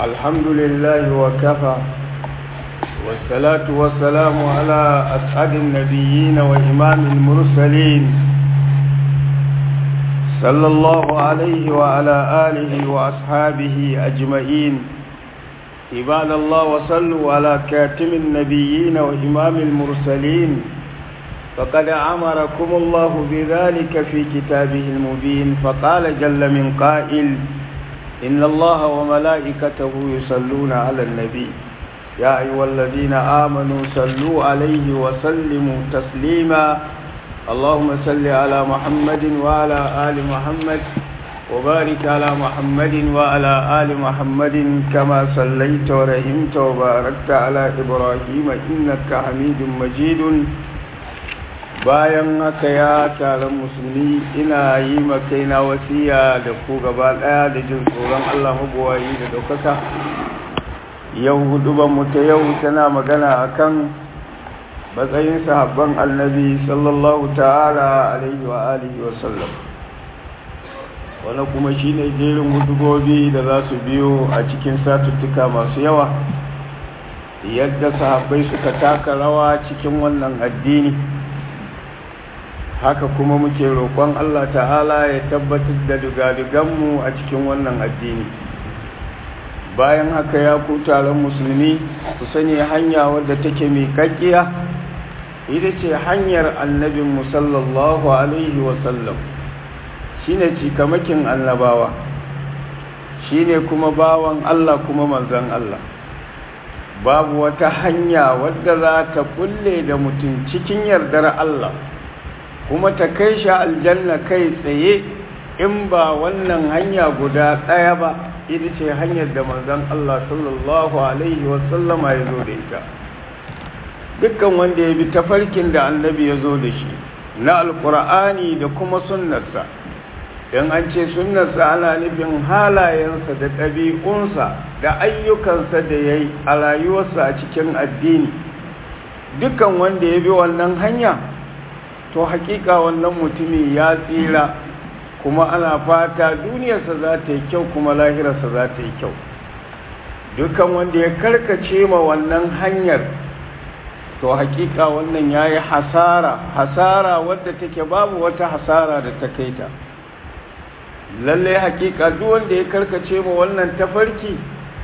الحمد لله وكفى والصلاة والسلام على أسعد النبيين وإمام المرسلين صلى الله عليه وعلى آله وأصحابه أجمعين عباد الله وصلوا على كاتم النبيين وإمام المرسلين فقد أمركم الله بذلك في كتابه المبين فقال جل من قائل إن الله وملائكته يصلون على النبي يا أيها الذين آمنوا صلوا عليه وسلموا تسليما اللهم صل على محمد وعلى آل محمد وبارك على محمد وعلى آل محمد كما صليت ورحمت وباركت على إبراهيم إنك حميد مجيد bayan haka ya taron musulmi ina yi makaina wasiya da ku gaba daya da jin tsoron Allah mabuwayi da daukaka yau hudubanmu ta yau tana magana akan matsayin sahabban annabi sallallahu ta'ala alaihi wa alihi wa sallam wani kuma shine jerin hudubobi da za su biyo a cikin satuttuka masu yawa yadda sahabbai suka taka rawa cikin wannan addini haka kuma muke roƙon Allah ta'ala ya tabbatar da dugaduganmu a cikin wannan addini bayan haka ya ku taron musulmi ku sani hanya wadda take miƙaƙƙiya ita ce hanyar annabin musallallahu alaihi wasallam shi ne cikamakin annabawa shi ne kuma bawan Allah kuma manzan Allah babu wata hanya wadda za ta kulle da mutum cikin yardar Allah kuma ta kai shi aljanna kai tsaye in ba wannan hanya guda ɗaya ba ita ce hanyar da manzon Allah sallallahu alaihi wasallama ya zo da ita dukkan wanda ya bi tafarkin da annabi ya zo da shi na alkur'ani da kuma sunnarsa in an ce sunnarsa ana nufin halayensa da ɗabi'unsa da ayyukansa da ya yi a rayuwarsa a cikin addini dukkan wanda ya bi wannan hanya to hakika wannan mutumi ya tsira kuma ana fata duniyarsa za ta yi kyau kuma lahirarsa za ta yi kyau dukan wanda ya karkace ma wannan hanyar to hakika wannan ya yi hasara hasara wadda take babu wata hasara da ta kai ta lalle hakika duk wanda ya karkace ma wannan tafarki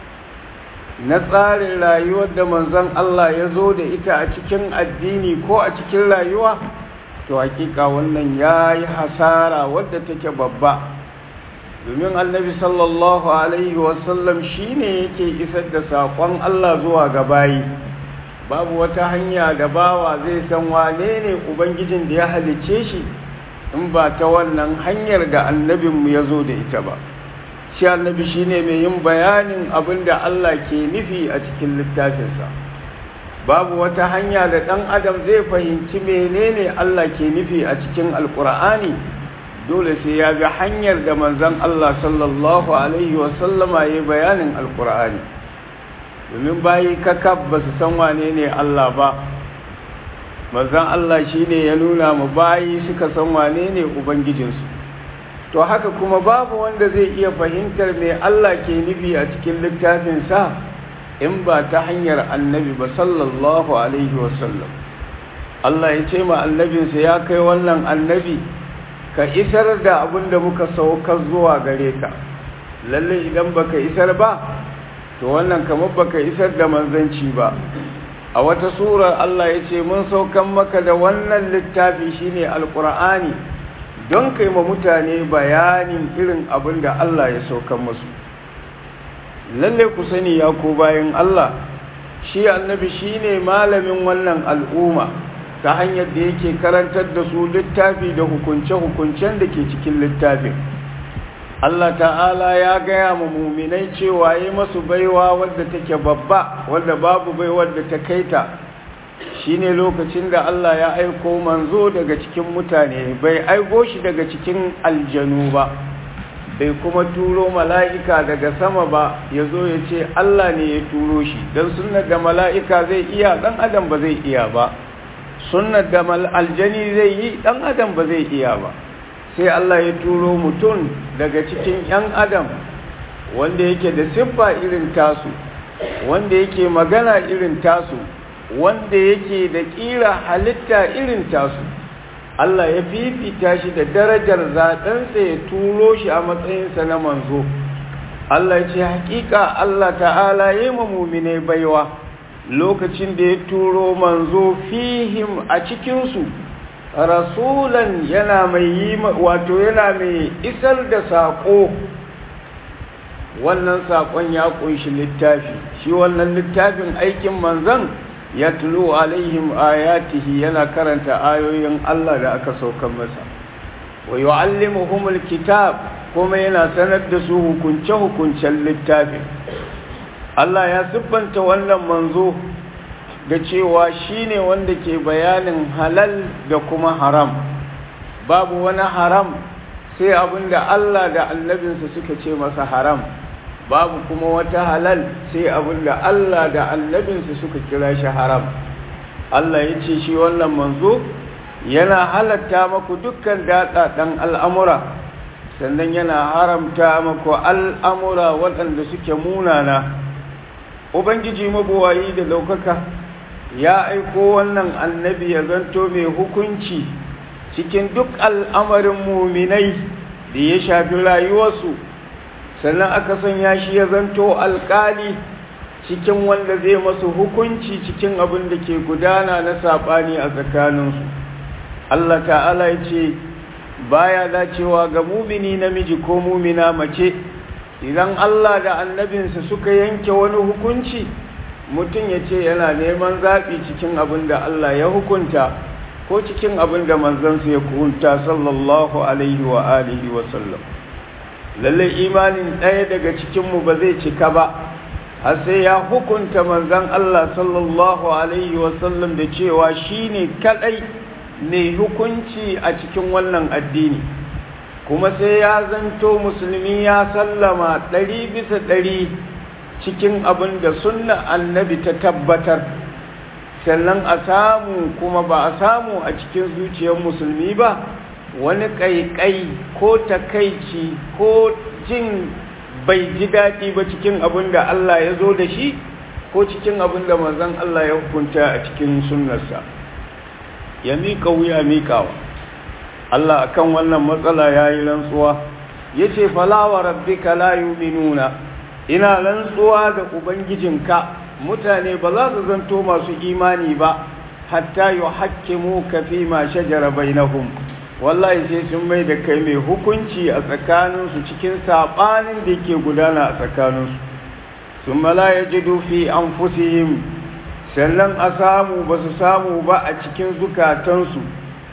na tsarin rayuwar da manzon Allah ya zo da ita a cikin addini ko a cikin rayuwa to hakika wannan ya yi hasara wadda take babba domin annabi sallallahu alaihi wasallam shi ne yake isar da saƙon Allah zuwa ga bayi babu wata hanya da bawa zai san wane ne ubangijin da ya halice shi in ba ta wannan hanyar da annabinmu ya zo da ita ba shi annabi shi ne mai yin bayanin abin da Allah ke nufi a cikin littafinsa babu wata hanya da ɗan adam zai fahimci menene Allah ke nufi a cikin alkur'ani dole sai ya bi hanyar da manzon Allah sallallahu alaihi wasallama ya bayanin alkur'ani domin bayi kakab ba su san wane ne Allah ba manzon Allah shine ya nuna mu bayi suka san wane ne ubangijinsu to haka kuma babu wanda zai iya fahimtar me Allah ke nufi a cikin littafinsa in ba ta hanyar annabi ba sallallahu alaihi wasallam Allah ya ce ma annabinsa ya kai wannan annabi ka isar da abin da muka saukar zuwa gare ka lalle idan baka isar ba to wannan kamar baka isar da manzanci ba a wata sura Allah ya ce mun saukan maka da wannan littafi shine alqur'ani don kai ma mutane bayanin irin abin da Allah ya saukan musu lalle ku sani ya ko bayan Allah shi annabi shine malamin wannan al'umma ta hanyar da yake karantar da su littafi da hukunce-hukuncen da ke cikin littafin Allah ta'ala ya gaya ma muminai cewa yi masu baiwa wadda take babba wadda babu baiwar da ta kaita shine lokacin da Allah ya aiko manzo daga cikin mutane bai aiko shi daga cikin aljanu ba bai kuma turo mala'ika daga sama ba ya zo ya ce Allah ne ya turo shi don sunnar da mala'ika zai iya ɗan adam ba zai iya ba sunnar da aljani zai yi ɗan adam ba zai iya ba sai Allah ya turo mutum daga cikin ‘yan adam wanda yake da siffa irin tasu wanda yake magana irin tasu wanda yake da ƙira halitta irin tasu Allah ya fifita shi da darajar zaɗensa ya turo shi a matsayinsa na manzo Allah ya ce hakika Allah ta'ala ya yi muminai baiwa lokacin da ya turo manzo fihim a cikinsu rasulan yana mai yi wato yana mai isar da saƙo wannan saƙon ya ƙunshi littafi shi wannan littafin aikin manzan ya tulo alaihim ayatihi yana karanta ayoyin Allah da aka saukan masa wa yu'allimuhumul kitab kuma yana sanar da su hukunce-hukuncen littafin Allah ya siffanta wannan manzo da cewa shine wanda ke bayanin halal da kuma haram babu wani haram sai abinda Allah da annabinsa suka ce masa haram babu kuma wata halal sai abinda Allah da annabinsa suka kira shi haram Allah ya ce shi wannan manzo yana halatta maku dukkan datsaɗan al'amura sannan yana haramta maku al'amura waɗanda suke munana ubangiji mabuwayi da ɗaukaka ya aiko wannan annabi ya zanto mai hukunci cikin duk al'amarin muminai da ya shafi rayuwarsu sannan aka sanya shi ya zanto alƙali cikin wanda zai masu hukunci cikin abin da ke gudana na saɓani a tsakaninsu Allah ta'ala ya ce baya dacewa ga mumini namiji ko mumina mace idan Allah da annabinsa suka yanke wani hukunci mutum ya ce yana neman zaɓi cikin abin da Allah ya hukunta ko cikin abin da manzansa ya hukunta sallallahu alaihi wa alihi wa sallam lallai imanin ɗaya daga cikinmu ba zai cika ba har sai ya hukunta manzan Allah sallallahu alaihi wa sallam da cewa shine kadai ne hukunci a cikin wannan addini kuma sai ya zanto musulmi ya sallama ɗari bisa ɗari cikin abin da sunna annabi ta tabbatar sannan a samu kuma ba a samu a cikin zuciyar musulmi ba wani ƙaiƙai ko takaici ko jin bai ji daɗi ba cikin abin da Allah ya zo da shi ko cikin abin da manzon Allah ya hukunta a cikin sunnarsa ya miƙa wuya miƙawa Allah akan wannan matsala ya yi rantsuwa ya ce falawa rabbika la yuminuna ina rantsuwa da ubangijinka mutane ba za su zanto masu imani ba hatta yu hakkimu ka fi ma shajara bainahum wallahi sai sun mai da kai mai hukunci a tsakaninsu cikin saɓanin da ke gudana a tsakaninsu sun mala ya ji dufi an fusihim sannan a samu ba su samu ba a cikin zukatansu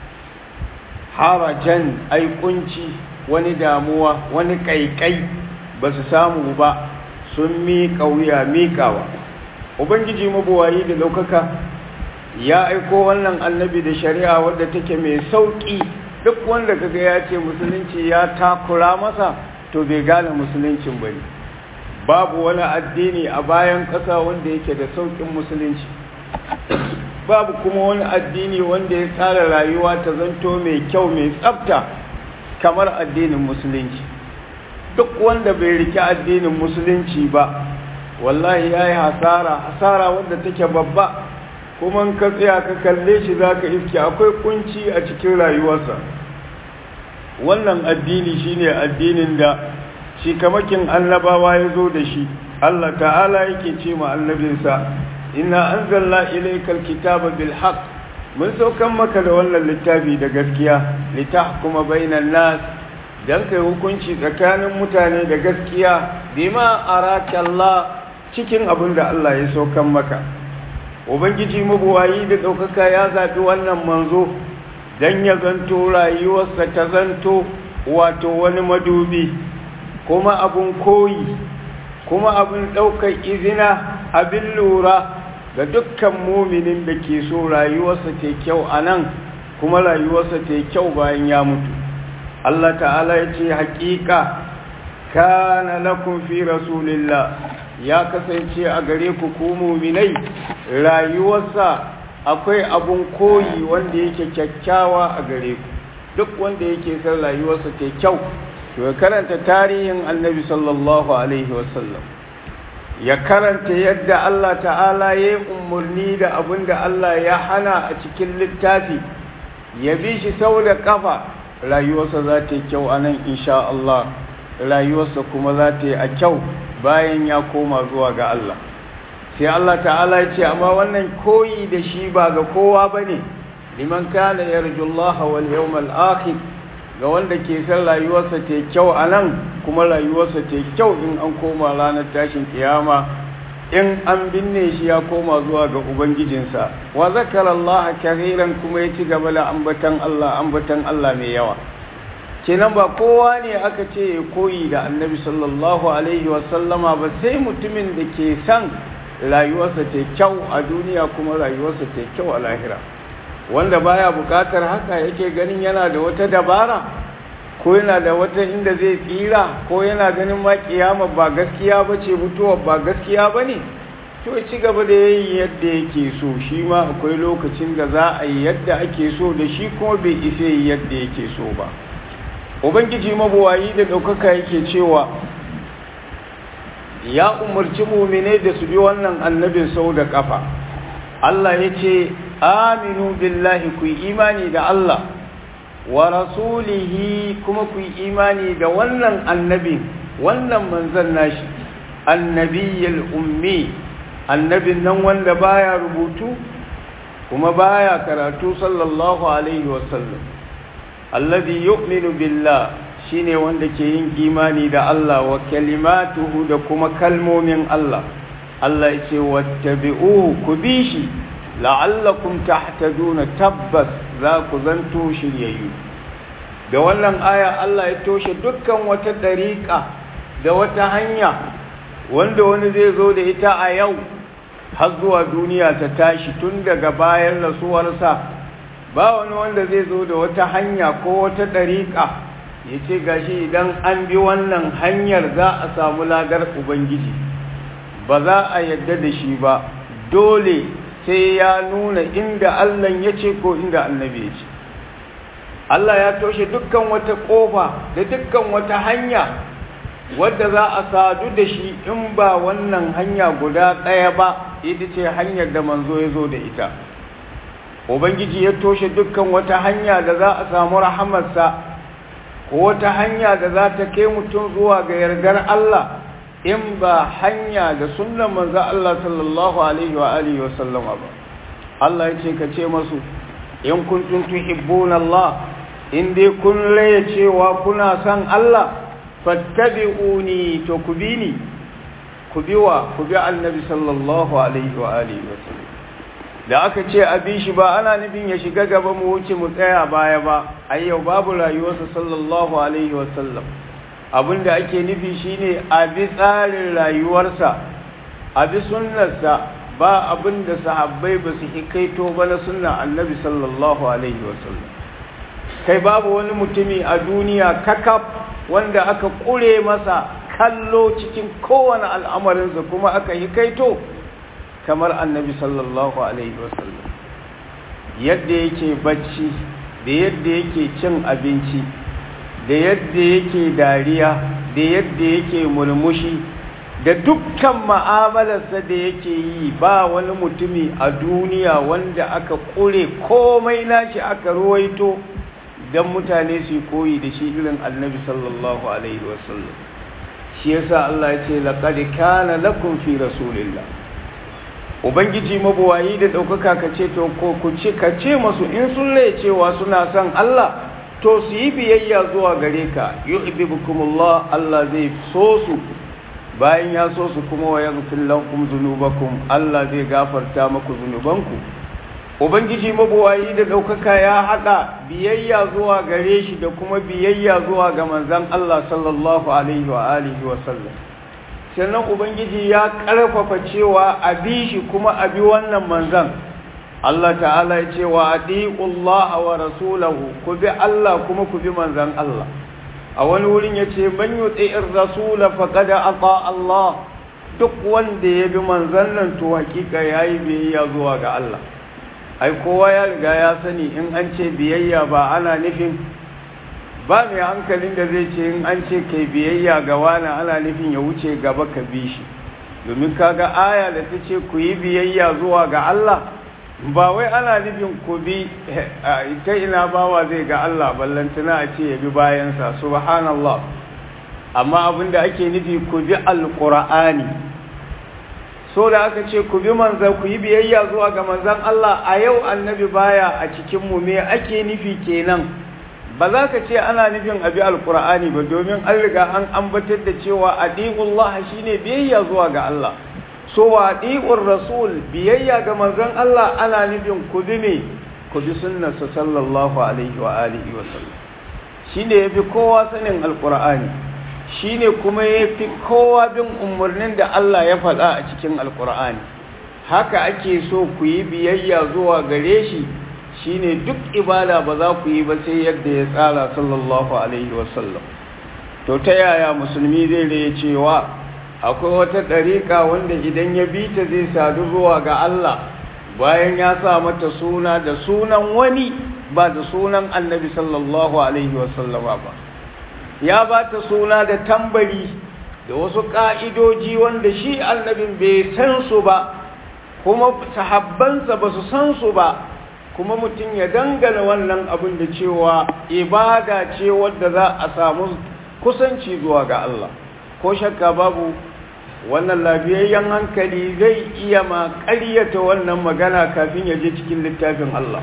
harajan aikunci wani damuwa wani ƙaiƙai ba su samu ba sun miƙa wuya miƙawa ubangiji mabuwayi da ɗaukaka ya aiko wannan annabi da shari'a wadda take mai sauƙi duk wanda kaga ya ce musulunci ya takura masa to bai gane musuluncin ba ne babu wani addini a bayan ƙasa wanda yake da sauƙin musulunci babu kuma wani addini wanda ya tsara rayuwa ta zanto mai kyau mai tsafta kamar addinin musulunci duk wanda bai rike addinin musulunci ba wallahi ya yi hasara hasara wanda take babba kuma ka tsaya ka kalle shi za ka iske akwai kunci a cikin rayuwarsa wannan addini shine addinin da shi kamakin annabawa ya zo da shi Allah ta'ala yake ce ma annabinsa inna anzalna ilaykal kitaba bil haqq mun saukan maka da wannan littafi da gaskiya litahkuma bainan nas dan kai hukunci tsakanin mutane da gaskiya bima araka Allah cikin abin da Allah ya saukan maka ubangiji mabuwayi da ɗaukaka ya zaɓi wannan manzo don ya zanto rayuwarsa ta zanto wato wani madubi kuma abin koyi kuma abin ɗaukar izina abin lura ga dukkan muminin da ke so rayuwarsa ta kyau a nan kuma rayuwarsa ta kyau bayan ya mutu Allah ta'ala ya ce haƙiƙa kana lakum fi rasulillah ya kasance a gare ku ku muminai rayuwarsa akwai abun koyi wanda yake kyakkyawa a gare ku duk wanda yake son rayuwarsa ta kyau to ya karanta tarihin annabi sallallahu alaihi wasallam ya karanta yadda Allah ta'ala ya yi umarni da abin da Allah ya hana a cikin littafi ya bi shi sau da kafa rayuwarsa za ta yi kyau a nan insha Allah rayuwarsa kuma za ta yi a kyau bayan ya koma zuwa ga Allah sai Allah ta'ala ya ce amma wannan koyi da shi ba ga kowa ba ne liman kana yarjullaha wal yawmal akhir ga wanda ke san rayuwarsa ta kyau a nan kuma rayuwarsa ta kyau in an koma ranar tashin kiyama in an binne shi ya koma zuwa ga ubangijinsa wa zakara Allah kariran kuma ya ci gaba da ambatan Allah ambatan Allah mai yawa kenan ba kowa ne aka ce ya koyi da annabi sallallahu alaihi wasallama ba sai mutumin da ke san rayuwarsa ta kyau a duniya kuma rayuwarsa ta kyau a lahira wanda baya bukatar haka yake ganin yana da wata dabara ko yana da wata inda zai tsira ko yana ganin ma kiyama ba gaskiya ba ce mutuwa ba gaskiya ba ne to ci gaba da yayi yadda yake so shi ma akwai lokacin da za a yi yadda ake so da shi kuma bai isa yi yadda yake so ba ubangiji mabuwayi da ɗaukaka yake cewa ya umarci mumine da su bi wannan annabin sau da ƙafa Allah ya ce aminu billahi ku yi imani da Allah wa rasulihi kuma ku yi imani da wannan annabin wannan manzan nashi annabiyyal ummi annabin nan wanda baya rubutu kuma baya karatu sallallahu alaihi wasallam alladhi yu'minu billah shine wanda ke yin imani da Allah wa kalimatuhu da kuma kalmomin Allah Allah ya ce wattabi'uhu ku bi shi la'allakum tahtaduna tabbas za ku zanto shiryayyu da wannan aya Allah ya toshe dukkan wata dariƙa da wata hanya wanda wani zai zo da ita a yau har zuwa duniya ta tashi tun daga bayan rasuwarsa ba wani wanda zai zo da wata hanya ko wata dariƙa ya ce gashi idan an bi wannan hanyar za a samu ladar ubangiji ba za a yadda da shi ba dole sai ya nuna inda Allah ya ce ko inda annabi ya ce Allah ya toshe dukkan wata ƙofa da dukkan wata hanya wadda za a sadu da shi in ba wannan hanya guda ɗaya ba ita ce hanyar da manzo ya zo da ita ubangiji ya toshe dukkan wata hanya da za a samu rahamarsa ko wata hanya da za ta kai mutum zuwa ga yardar Allah in ba hanya da sunnan manzo Allah sallallahu alaihi wa alihi wa sallama ba Allah yace ka ce masu in kuntum tuhibbuna Allah in dai kun laye cewa kuna son Allah fattabi'uni to ku bi ni ku bi wa ku bi annabi sallallahu alaihi wa alihi wa sallam da aka ce abin shi ba ana nufin ya shiga gaba mu wuce mu tsaya baya ba ayyau babu rayuwarsa sallallahu alaihi wa sallam abinda ake nufi shine a bi tsarin rayuwarsa a bi sunnarsa ba abinda sahabbai ba su hikaito ba na sunna annabi sallallahu alaihi wasallam kai babu wani mutumi a duniya kakaf wanda aka kure masa kallo cikin kowane al'amarinsa kuma aka hikaito kamar annabi sallallahu alaihi wasallam yadda yake bacci da yadda yake cin abinci da yadda yake dariya da yadda yake murmushi da dukkan ma'amalarsa da yake yi ba wani mutumi a duniya wanda aka ƙure komai nashi aka ruwaito don mutane su koyi da shi irin annabi sallallahu alaihi wasallam shi yasa Allah ya ce laqad kana lakum fi rasulillah ubangiji mabuwayi da ɗaukaka ka ce to ko ku ce ka ce masu in sun cewa suna son Allah to su yi biyayya zuwa gare ka yuhibbukumullah Allah zai so su bayan ya so su kuma wa yaghfir lakum dhunubakum Allah zai gafarta maku zunubanku ubangiji mabuwayi da daukaka ya hada biyayya zuwa gare shi da kuma biyayya zuwa ga manzon Allah sallallahu alaihi wa alihi wa sallam sannan ubangiji ya karfafa cewa a bi shi kuma a bi wannan manzon Allah ta'ala ya ce wa Allah wa rasulahu ku bi Allah kuma ku bi manzan Allah a wani wurin ya ce man yuti'ir rasula faqad ata Allah duk wanda ya bi manzan nan to hakika yayi biyayya zuwa ga Allah ai kowa ya riga ya sani in an ce biyayya ba ana nufin ba mai hankalin da zai ce in an ce kai biyayya ga wani ana nufin ya wuce gaba ka bi shi domin kaga aya da ta ce ku yi biyayya zuwa ga Allah ba wai ana nufin ku bi ta ina bawa zai ga Allah ballantana a ce ya bi bayansa subhanallah amma abin da ake nufi ku bi alqur'ani so da aka ce ku bi manzan ku yi biyayya zuwa ga manzan Allah a yau annabi baya a cikin mu me ake nufi kenan ba za ka ce ana nufin abi alqur'ani ba domin an riga an ambatar da cewa adiqullah shine biyayya zuwa ga Allah so wa adiqur rasul biyayya ga manzan Allah ana nufin ku bi me ku bi sunnarsa sallallahu alaihi wa alihi wa sallam shine yafi kowa sanin alqur'ani shine kuma yafi kowa bin umarnin da Allah ya faɗa a cikin alqur'ani haka ake so ku yi biyayya zuwa gare shi shine duk ibada ba za ku yi ba sai yadda ya tsara sallallahu alaihi wasallam to ta yaya musulmi zai raya cewa akwai wata ɗariƙa wanda idan ya bi ta zai sadu zuwa ga Allah bayan ya sa mata suna da sunan wani ba da sunan annabi sallallahu alaihi wasallama ba ya ba ta suna da tambari da wasu ƙa'idoji wanda shi annabin bai san su ba kuma sahabbansa ba su san su ba kuma mutum ya dangana wannan abin da cewa ibada ce wadda za a samu kusanci zuwa ga Allah ko shakka babu wannan lafiyayyen hankali zai iya ma ƙaryata wannan magana kafin ya je cikin littafin Allah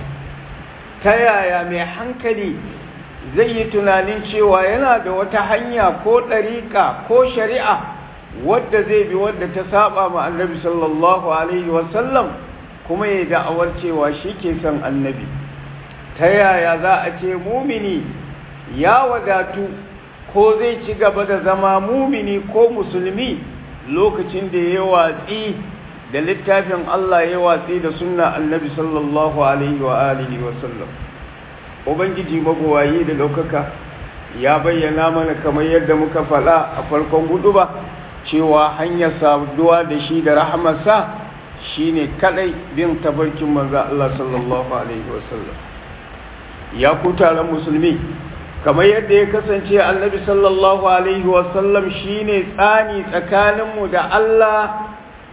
ta yaya mai hankali zai yi tunanin cewa yana da wata hanya ko ɗariƙa ko shari'a wadda zai bi wadda ta saba ma annabi sallallahu alaihi wasallam kuma ya da'awar cewa shi ke son annabi ta yaya za a ce mumini ya wadatu ko zai ci gaba da zama mumini ko musulmi lokacin da ya watsi da littafin Allah ya watsi da sunna annabi sallallahu alaihi wa alihi wa sallam ubangiji magowayi da daukaka ya bayyana mana kamar yadda muka faɗa a farkon gudu ba cewa hanyar saduwa da shi da rahamarsa shine kadai bin tabarkin manzo Allah sallallahu alaihi wasallam ya ku taron musulmi kamar yadda ya kasance annabi sallallahu alaihi wasallam shine tsani tsakaninmu da Allah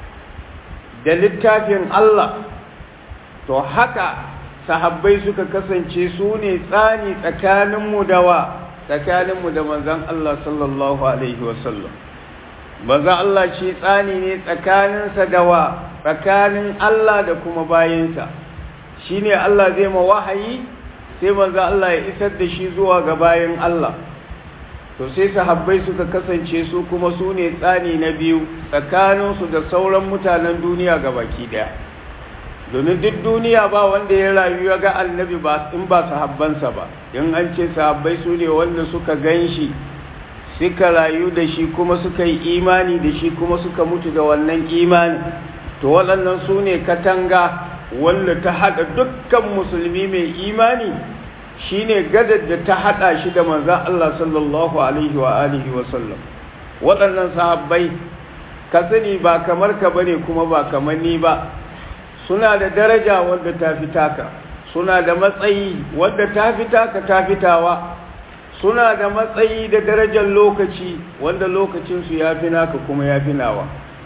da littafin Allah to haka sahabbai suka kasance su ne tsani tsakaninmu da wa tsakaninmu da manzon Allah sallallahu alaihi wasallam manzon Allah shi tsani ne tsakaninsa da wa tsakanin Allah da kuma bayinsa shi ne Allah zai ma wahayi sai manzo Allah ya isar da shi zuwa ga bayin Allah to sai sahabbai suka kasance su kuma su ne tsani na biyu tsakaninsu da sauran mutanen duniya ga baki daya domin duk duniya ba wanda ya rayu ya ga annabi ba in ba sahabbansa ba in an ce sahabbai su ne wanda suka gan shi suka rayu da shi kuma suka yi imani da shi kuma suka mutu da wannan imani to waɗannan su ne katanga wanda ta haɗa dukkan musulmi mai imani shine gadar da ta haɗa shi da manzan Allah sallallahu alaihi wa alihi wa sallam waɗannan sahabbai ka sani ba kamar ka bane kuma ba kamar ni ba suna da daraja wadda ta fi taka suna da matsayi wadda ta fi taka ta fitawa suna da matsayi da darajar lokaci wanda lokacinsu ya fi naka kuma ya fi nawa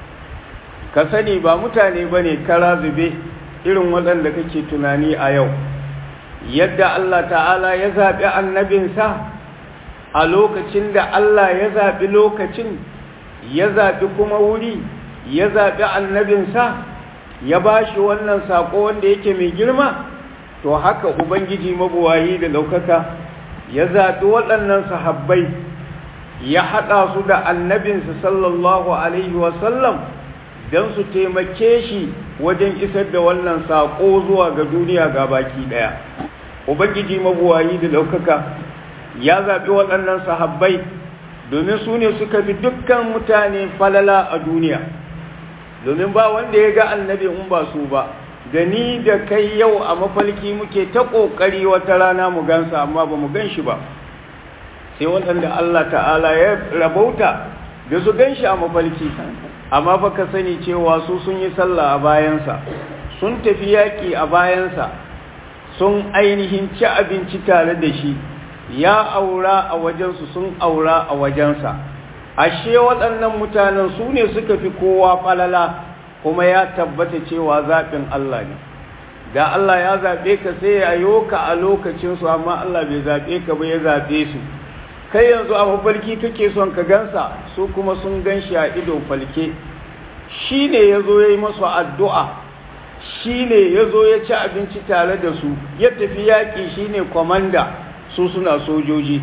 ka sani ba mutane ba ne kara zube irin waɗanda kake tunani a yau yadda Allah ta'ala ya zaɓi annabinsa a lokacin da Allah ya zaɓi lokacin ya zaɓi kuma wuri ya zaɓi annabinsa ya ba shi wannan saƙo wanda yake mai girma to haka ubangiji mabuwayi da ɗaukaka ya zaɓi waɗannan sahabbai ya haɗa su da annabinsa sallallahu alaihi wasallam don su taimake shi wajen isar da wannan saƙo zuwa ga duniya ga baki ɗaya ubangiji mabuwayi da ɗaukaka ya zaɓi waɗannan sahabbai domin su ne suka fi dukkan mutane falala a duniya domin ba wanda ya ga annabi in ba su ba da ni da kai yau a mafalki muke ta ƙoƙari wata rana mu gansa amma ba mu gan shi ba sai waɗanda Allah ta'ala ya rabauta da su gan shi a mafalki amma fa ka sani cewa su sun yi sallah a bayansa sun tafi yaƙi a bayansa sun ainihin ci abinci tare da shi ya aura a wajensu sun aura a wajensa ashe waɗannan mutanen su ne suka fi kowa falala kuma ya tabbata cewa zaɓin Allah ne da Allah ya zaɓe ka sai ya yoka a lokacinsu amma Allah bai zaɓe ka ba ya zaɓe su kai yanzu a mafarki kake son ka gansa su kuma sun gan shi a ido falke shi ne ya zo ya yi masu addu'a shi ne ya zo ya ci abinci tare da su ya tafi yaƙi shi ne kwamanda su suna sojoji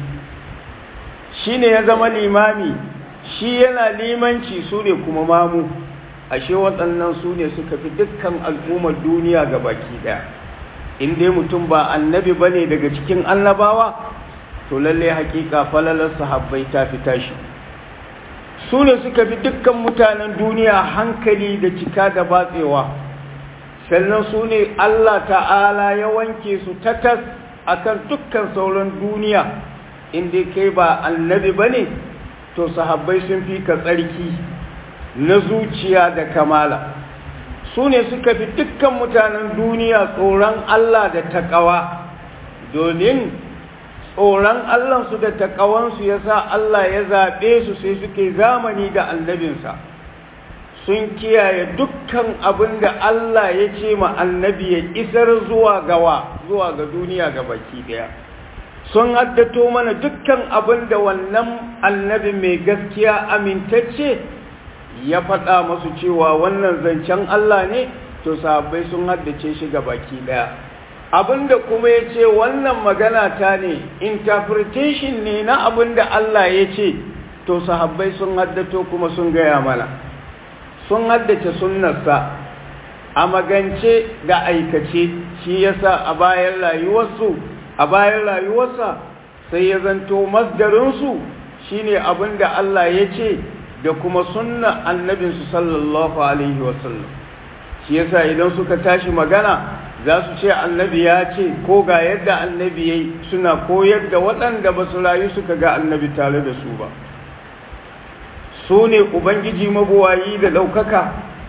shi ne ya zama limami shi yana limanci su ne kuma mamu ashe waɗannan su ne suka fi dukkan al'ummar duniya ga baki ɗaya in dai mutum ba annabi ba ne daga cikin annabawa to lalle hakika falalar sahabbai ta fi tashi su ne suka fi dukkan mutanen duniya hankali da cika da batsewa sannan su ne Allah ta'ala ya wanke su tatas akan dukkan sauran duniya inda kai ba annabi ba ne to sahabbai sun fi ka tsarki na zuciya da kamala su ne suka fi dukkan mutanen duniya tsoron Allah da taƙawa domin tsoron Allahnsu da taƙawansu ya sa Allah ya zaɓe su sai suke zamani da annabinsa sun kiyaye dukkan abin da Allah ya ce ma annabi ya isar zuwa gawa zuwa ga duniya ga baki ɗaya sun haddato mana dukkan abin da wannan annabi mai gaskiya amintacce ya faɗa masu cewa wannan zancen Allah ne to sahabbai sun haddace shi ga baki ɗaya abinda kuma ya ce wannan magana ta ne interpretation ne na abinda Allah ya ce to sahabbai sun haddato kuma sun gaya mana sun haddace sunnarsa a magance da aikace shi yasa a bayan rayuwarsu a bayan rayuwarsa sai ya zanto masdarinsu shine abinda Allah ya ce da kuma sunna annabinsu sallallahu alaihi wasallam shi yasa idan suka tashi magana za su ce annabi ya ce ko ga yadda annabi ya yi suna koyar da waɗanda ba su rayu suka ga annabi tare da su ba su ne ubangiji mabuwayi da ɗaukaka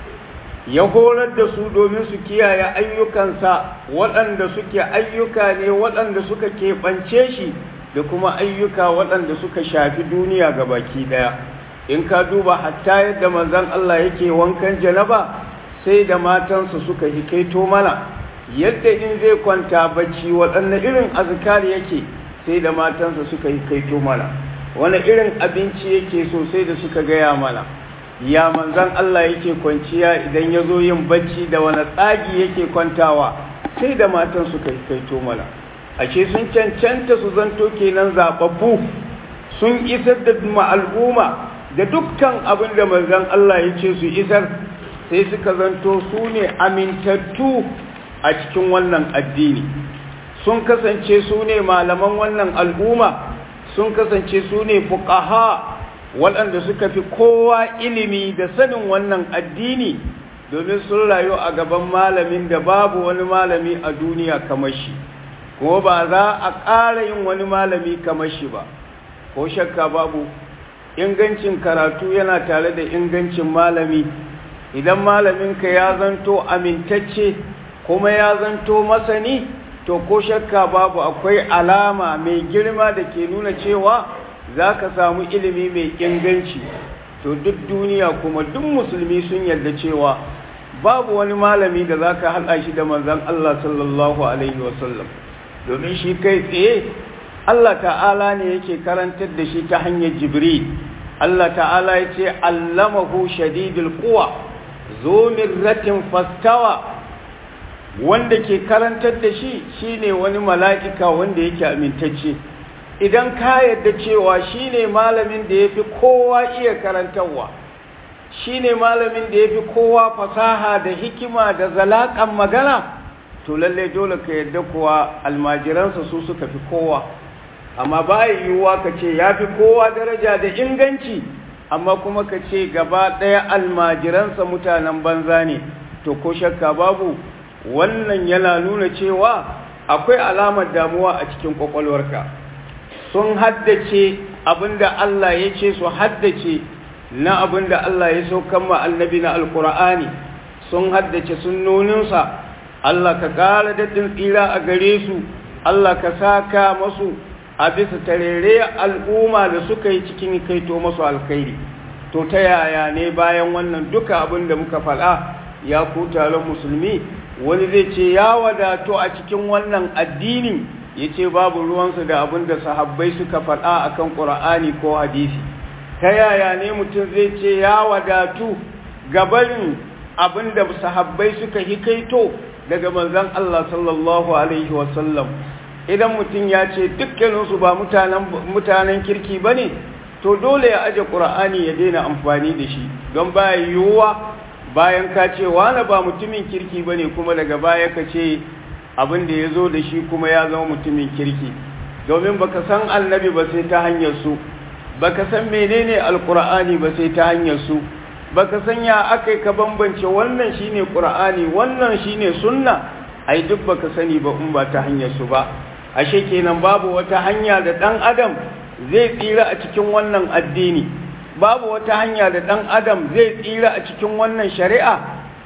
ya horar da su domin su kiyaye ayyukansa waɗanda suke ayyuka ne waɗanda suka keɓance shi da kuma ayyuka waɗanda suka shafi duniya ga baki ɗaya in ka duba hatta yadda manzon Allah yake wankan janaba sai da matansa suka hikaito mana yadda in zai kwanta bacci waɗanne irin azkar yake sai da matansa suka hikaito mana wani irin abinci yake so sai da suka gaya mana ya manzon Allah yake kwanciya idan ya zo yin bacci da wani tsagi yake kwantawa sai da matan suka hikaito mana ashe sun cancanta su zanto kenan zaɓaɓɓu sun isar da al'umma da dukkan abin da manzon Allah ya ce su isar sai suka zanto su ne amintattu a cikin wannan addini sun kasance su ne malaman wannan al'umma sun kasance su ne fuqaha waɗanda suka fi kowa ilimi da sanin wannan addini domin sun rayu a gaban malamin da babu wani malami a duniya kamar shi kuma ba za a ƙara yin wani malami kamar shi ba ko shakka babu ingancin karatu yana tare da ingancin malami idan malaminka ya zanto amintacce kuma ya zanto masani to ko shakka babu akwai alama mai girma da ke nuna cewa za ka samu ilimi mai inganci to duk duniya kuma duk musulmi sun yarda cewa babu wani malami da za ka haɗa shi da manzan Allah sallallahu Alaihi wasallam domin shi kai tsaye Allah ta'ala ne yake karantar da shi ta hanyar jibril Allah ta'ala ya ce allamahu shadidul quwa zo mirratin fastawa wanda ke karantar da shi shine wani mala'ika wanda yake amintacce idan ka yarda cewa shine malamin da yafi kowa iya karantarwa shine malamin da yafi kowa fasaha da hikima da zalakan magana to lalle dole ka yarda kuwa almajiransa su suka fi kowa amma ba yiwuwa ka ce ya fi kowa daraja da inganci amma kuma ka ce gaba ɗaya almajiransa mutanen banza ne to ko shakka babu wannan yana nuna cewa akwai alamar damuwa a cikin kwakwalwarka sun haddace abinda Allah ya ce su haddace na abinda Allah ya saukan ma annabi na alkur'ani sun haddace sunnoninsa Allah ka ƙara daɗin tsira a gare su Allah ka saka masu a bisa tarere al'umma da suka yi cikin kaito masu alkhairi to ta yaya ne bayan wannan duka abin da muka faɗa ya ku taron musulmi wani zai ce ya wadato a cikin wannan addini ya ce babu ruwansu da abin da sahabbai suka faɗa a kan ƙura'ani ko hadisi ta yaya ne mutum zai ce ya wadatu gabarin abin da sahabbai suka hikaito daga manzan Allah sallallahu Alaihi wasallam idan mutum ya ce dukkaninsu ba mutanen kirki ba ne to dole ya aje ƙura'ani ya daina amfani da shi don baya yiwuwa bayan ka ce wane ba mutumin kirki ba ne kuma daga baya ka ce abin da ya zo da shi kuma ya zama mutumin kirki domin baka san annabi ba sai ta hanyar su baka san menene alkur'ani ba sai ta hanyar su baka san ya akai ka bambance wannan shine qur'ani wannan shine sunna ai duk baka sani ba in ba ta hanyar su ba ashe kenan babu wata hanya da dan adam zai tsira a cikin wannan addini babu wata hanya da dan adam zai tsira a cikin wannan shari'a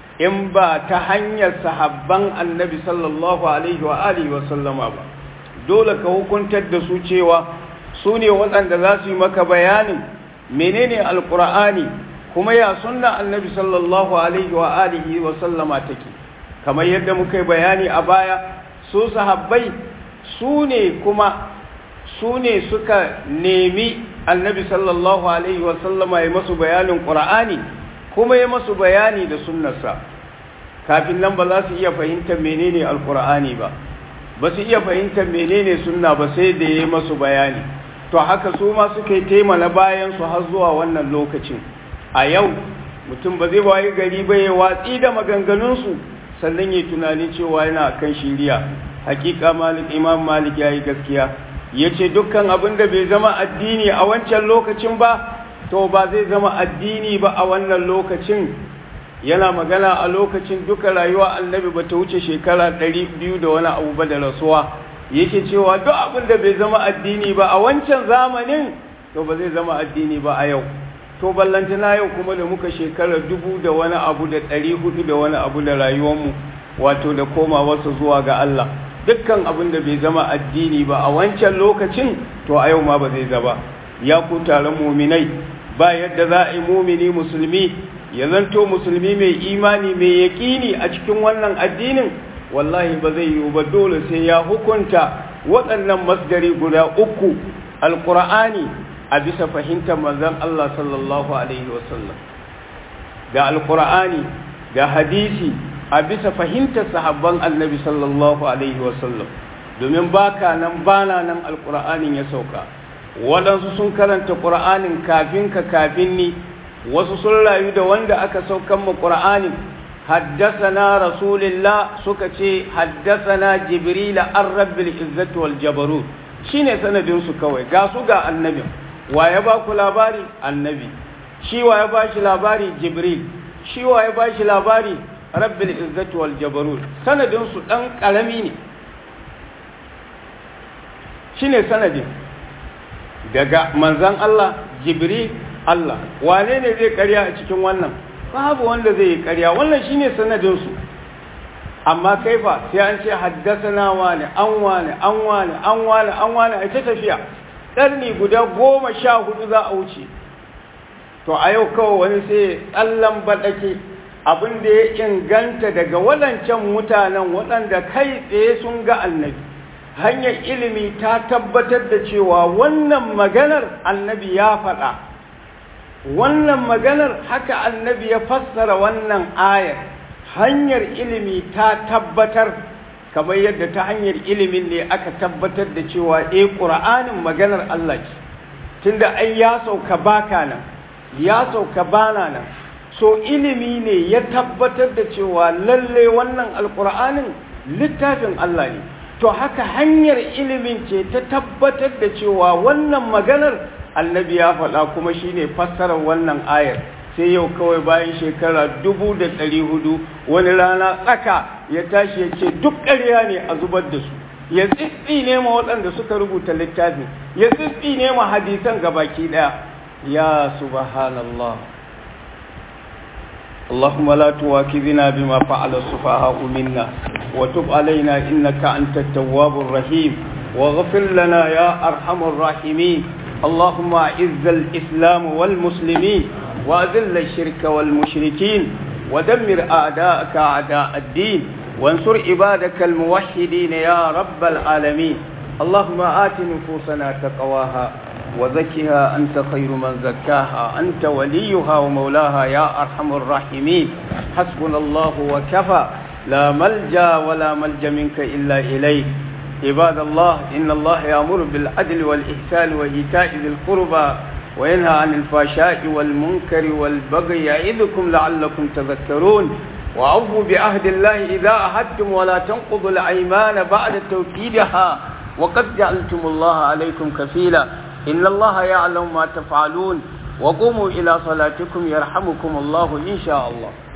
in ba ta hanyar sahabban annabi sallallahu alaihi wa alihi wa sallama ba dole ka hukuntar da su cewa su ne waɗanda za su yi maka bayanin menene alkur'ani kuma ya sunna annabi sallallahu alaihi wa alihi wa sallama take kamar yadda muka yi bayani a baya su sahabbai su ne kuma su ne suka nemi annabi sallallahu alaihi wa sallama ya masu bayanin qur'ani kuma ya masu bayani da sunnarsa kafin nan ba za su iya fahimtar menene alkur'ani ba ba su iya fahimtar menene sunna ba sai da ya masu bayani to haka su ma suka yi taimala bayan su har zuwa wannan lokacin a yau mutum ba zai wayi gari ba ya watsi da maganganunsu sannan ya tunani cewa yana kan shiriya hakika malik imam malik ya yi gaskiya ya ce dukkan abin da bai zama addini a wancan lokacin ba to ba zai zama addini ba a wannan lokacin yana magana a lokacin duka rayuwa annabi ba ta wuce shekara ɗari biyu da wani abu ba da rasuwa yake cewa duk abin da bai zama addini ba a wancan zamanin to ba zai zama addini ba a yau to ballantana yau kuma da muka shekara dubu da wani abu da ɗari hudu da wani abu da rayuwarmu wato da koma wasu zuwa ga Allah dukkan abin da bai zama addini ba a wancan lokacin to a yau ma ba zai zaba ya ku taron muminai ba yadda za a yi mumini musulmi ya zanto musulmi mai imani mai yaƙini a cikin wannan addinin wallahi ba zai yiwu ba dole sai ya hukunta waɗannan masdari guda uku alƙur'ani a bisa fahimtar manzon Allah sallallahu alaihi wasallam ga alƙur'ani ga hadisi a bisa fahimtar sahabban annabi sallallahu alaihi wasallam domin baka nan bana nan alƙur'anin ya sauka waɗansu sun karanta ƙur'anin kafin ka kafin ni wasu sun rayu da wanda aka saukan mu ƙur'anin haddasana rasulillah suka ce haddasana jibrila an rabbil izzati wal jabarut shine sanadin su kawai ga su ga annabi wa ya ba ku labari annabi shi wa ya ba shi labari jibril shi wa ya ba shi labari rabbil izzati wal jabarut sanadin su dan karami ne shine sanadin daga manzan Allah jibril Allah wane ne zai karya a cikin wannan babu wanda zai yi karya wannan shine sanadin su amma kaifa sai an ce haddasana wane an wane an wane an wane an wane a ta tafiya karni guda goma sha hudu za a wuce to a yau kawai wani sai tsallan baɗake abin da ya inganta daga waɗancan mutanen waɗanda kai tsaye sun ga annabi hanyar ilimi ta tabbatar da cewa wannan maganar annabi ya faɗa wannan maganar haka annabi ya fassara wannan ayar hanyar ilimi ta tabbatar kamar yadda ta hanyar ilimin ne aka tabbatar da cewa eh ƙura'anin maganar Allah ce tunda ai ya sauka baka nan ya sauka bana nan so ilimi ne ya tabbatar da cewa lalle wannan alƙur'anin littafin Allah ne to haka hanyar ilimin ce ta tabbatar da cewa wannan maganar annabi ya faɗa kuma shine fassarar wannan ayar sai yau kawai bayan shekara dubu da ɗari hudu wani rana tsaka ya tashi ya ce duk ƙarya ne a zubar da su ya tsitsi ne ma waɗanda suka rubuta littafi ya tsitsi ne ma hadisan gabaki ɗaya ya subhanallah اللهم لا تواكبنا بما فعل السفهاء منا وتب علينا إنك أنت التواب الرحيم واغفر لنا يا أرحم الراحمين اللهم أعز الإسلام والمسلمين وأذل الشرك والمشركين ودمر أعداءك أعداء الدين وانصر عبادك الموحدين يا رب العالمين اللهم آت نفوسنا تقواها وزكها أنت خير من زكاها أنت وليها ومولاها يا أرحم الراحمين حسبنا الله وكفى لا ملجا ولا ملجا منك إلا إليك عباد الله إن الله يأمر بالعدل والإحسان وإيتاء ذي القربى وينهى عن الفحشاء والمنكر والبغي يعظكم لعلكم تذكرون وأوفوا بعهد الله إذا عهدتم ولا تنقضوا الأيمان بعد توكيدها وقد جعلتم الله عليكم كفيلا إن الله يعلم ما تفعلون وقوموا إلى صلاتكم يرحمكم الله إن شاء الله